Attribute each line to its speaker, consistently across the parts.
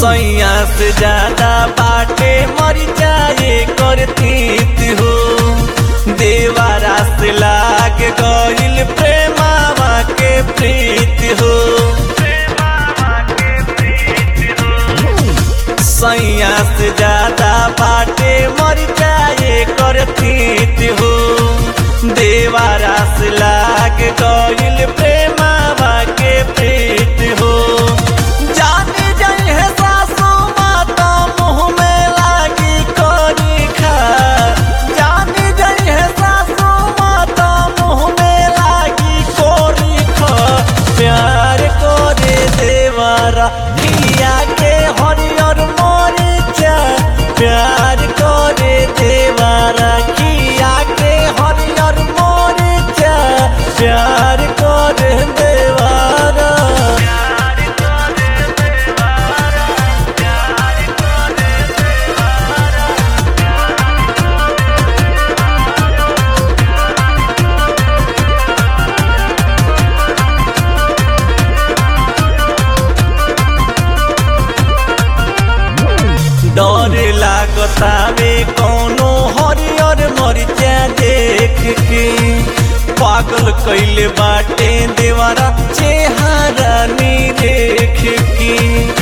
Speaker 1: सैया से ज्यादा बाटे मर जाए करतीत हो देवारा से लाग गइल प्रेमावा के प्रीत हो सैया से ज्यादा बाटे मर जाए करतीत हो देवारा से लाग गइल प्रेमावा के प्रीत हो जाने जाई है सासू माता मुँह में लागी करी खा जाने जाई है सासू माता मुँह में लागी कोरी खा प्यार करे देवारा किया के हरियर मरिचा प्यार करे देवारा किया के हरियर मरिचा प्यार करे देवारा डर लागतावे कौनो हरियर मरिचा देख के पागल कैले बाटे देवारा चेहरा नी देख के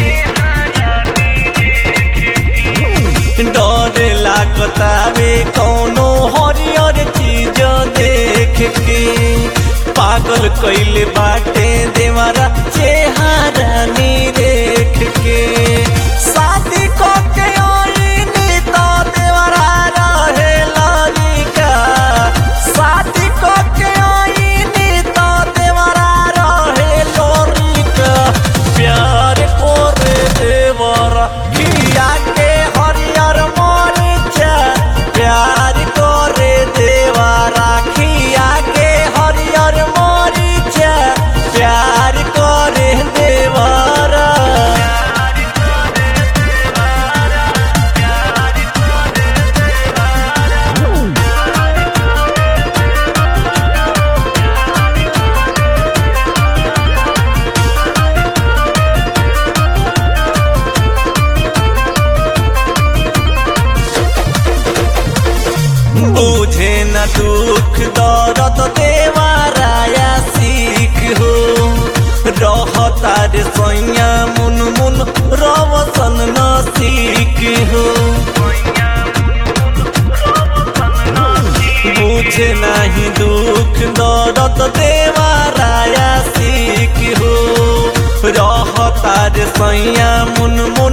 Speaker 1: डर लागतावे कौनो हरियर चीज देख के पागल कैले बाटे देवारा चेहरा नी देख के शादी को के आईनी तो देवारा रहे लालिका शादी को के आईनी तो देवारा रहे लोरिका प्यार करे देवरा किया के हरियर मरिचा प्यार करे देवरा किया के हरियर मरिचा प्यार करे देवरा बुझे न दुख दर्द देवाराया सीख हो रहता रे सैया मुन मुन रवसन न सीख हो बुझे नहीं दुख दर्द देवाराया सीख हो रहता रे सैया मुन मुन